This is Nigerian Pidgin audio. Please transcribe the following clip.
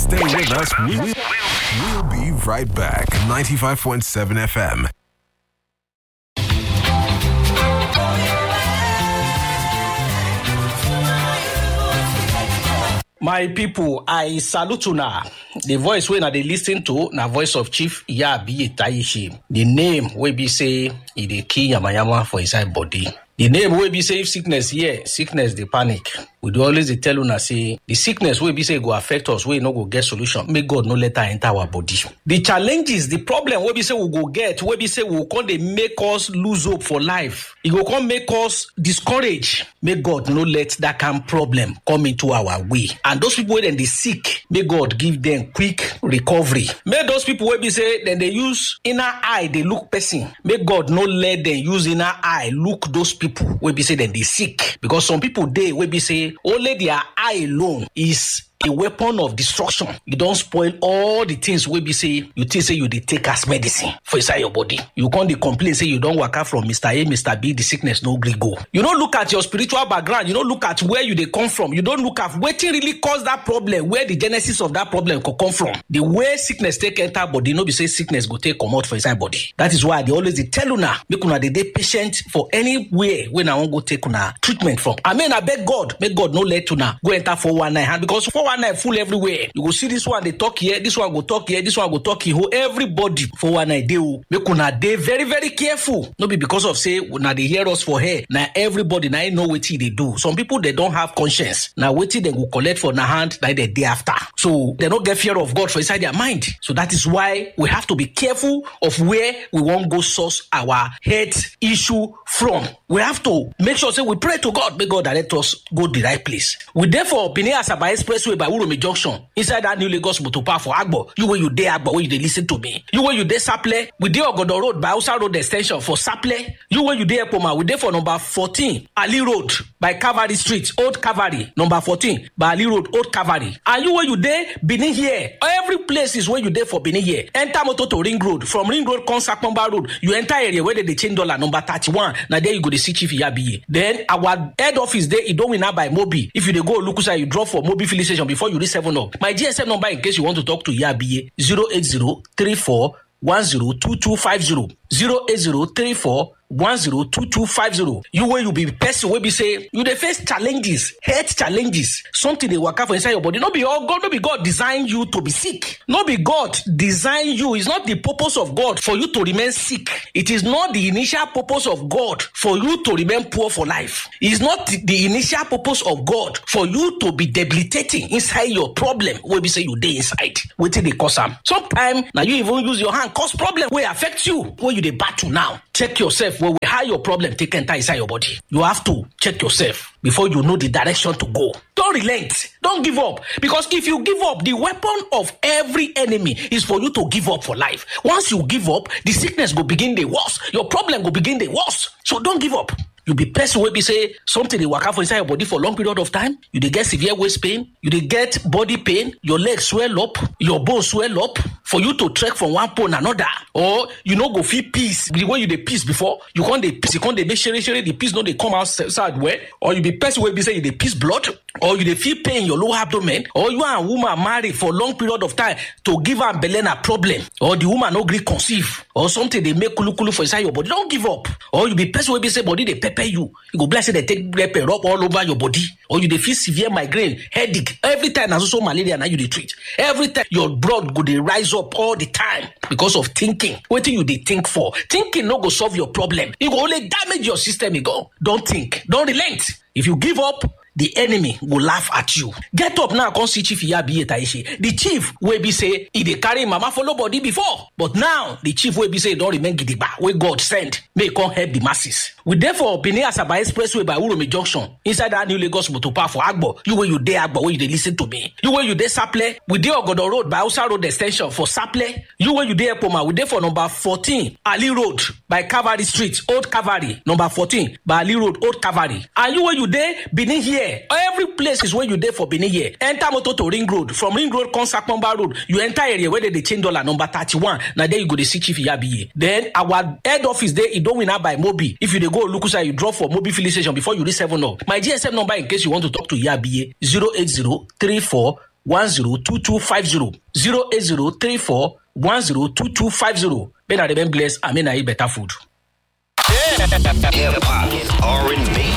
Stay with us. We- we- We'll be right back. 95.7 FM. my pipo i salute una the voice wey una dey lis ten to na voice of chief iyabiye tayishi the name wey be say e dey kill yamayama for inside body the name wey be say if sickness hear sickness dey panic we dey always dey tell una say the sickness wey be say e go affect us wey e no go get solution make god no let am enter our body the challenges the problem wey be say we go get wey be say we go come dey make us lose hope for life e go come make us discourage make god no let that kind problem come into our way and those people wey dem dey sick make god give dem quick recovery make those people wey be say dem dey use inner eye dey look person make god no let dem use inner eye look those people wey be say dem dey sick because some people dey wey be say only their eye alone is a weapon of destruction e don spoil all the things wey be say you think say you dey take as medicine for inside your body you come dey complain say you don waka from mr a mr b the sickness no gree go you no look at your spiritual background you no look at where you dey come from you don look at wetin really cause that problem where the genesis of that problem go come from the way sickness take enter body no be say sickness go take comot for inside body that is why i dey always dey tell una make una dey dey patient for anywhere wey una wan go take una treatment from i mean abeg god make god no let una go enter 419 hand because 419 full everywhere you go see this one dey talk here this one go talk here this one go talk here everybody 419 dey o make una dey very very careful no be because of say una dey hear us for here na everybody na im know wetin e dey do some people dey don have conscience na wetin dem go collect for na hand na dem dey after so dem no get fear of god for inside their mind so that is why we have to be careful of where we wan go source our health issue from we have to make sure say we pray to god make god direct us go the right place we dey for benin asaba expressway by uromi junction inside that new lagos motor park for agbo you wey you dey agbo wey you dey lis ten to me you wey you dey saple we dey ogodo road by hausa road ex ten sion for saple you wey you dey ekpoma we dey for number fourteen ali road by calvary street old calvary number fourteen by ali road old calvary and you wey you dey benin here every places wey you dey for benin here enter motor to ring road from ring road come sapomba road you enter area wey dem dey change dollar number thirty-one na there you go dey see chief iyabiye then our head office dey idowina by mobi if you dey go olukusa you drop for mobi filling station before you reach seven up my gsm number in case you want to talk to iyabiye zero eight zero three four one zero two two five zero zero eight zero three four one zero two two five zero you wey you be person wey be say you dey face challenges health challenges something dey waka for inside your body no be all god no be god design you to be sick no be god design you it's not the purpose of god for you to remain sick it is not the initial purpose of god for you to remain poor for life it's not the, the initial purpose of god for you to be debilitating inside your problem wey be say you dey inside wetin dey cause am sometimes na you even use your hand cause problem wey affect you wey you dey battle now check yourself well well how your problem take enter inside your body you have to check yourself before you know the direction to go don relent don give up because if you give up the weapon of every enemy is for you to give up for life once you give up the sickness go begin dey worse your problem go begin dey worse so don give up you be person wey be say something dey waka for inside your body for long period of time you dey get severe waist pain you dey get body pain your leg swell up your bone swell up for you to trek from one pole another or you no go fit piss the way you dey piss before you come dey piss you come dey make shere shere the piss no dey come outside well or you be person wey be say you dey piss blood or you dey feel pain in your lower abdomen or you and woman marry for long period of time to give am belle na problem or the woman no gree conceive or something dey make kulukulu for inside your body don give up or you be person wey be say body dey pepper you you go be like say dem take pepper rub all over your body or you dey feel severe migraine headache every time na so so malaria na you dey treat every time your blood go dey rise up all the time because of thinking wetin you dey think for thinking no go solve your problem e go only damage your system e go don think don relent if you give up the enemy go laugh at you get up now come see chief iyabiye taishe the chief wey be say e dey carry mama follow body before but now the chief wey be say e don remain gidigba wey god send make e come help the masses we dey for benin asaba expressway by uromi junction inside that new lagos motor park for agbo you wey you dey agbo wey you dey lis ten to me you wey you dey saple we dey ogodo road by hausa road ex ten sion for saple you wey you dey ekpoma we dey for number fourteen ali road by calvary street old calvary number fourteen by ali road old calvary and you wey you dey benin here every place is where you dey for benin here enter motor to ring road from ring road come sapomba road you enter area where dem dey change dollar number thirty-one na there you go dey see chief iyabiye then our head office dey idowina by mobi if you dey go olukusa you drop for mobi filling station before you reach seven up my gsm number in case you want to talk to iyabiye zero eight zero three four one zero two two five zero zero eight zero three four one zero two two five zero may na remain blessed and may na eat better food. Hip hop, R&B,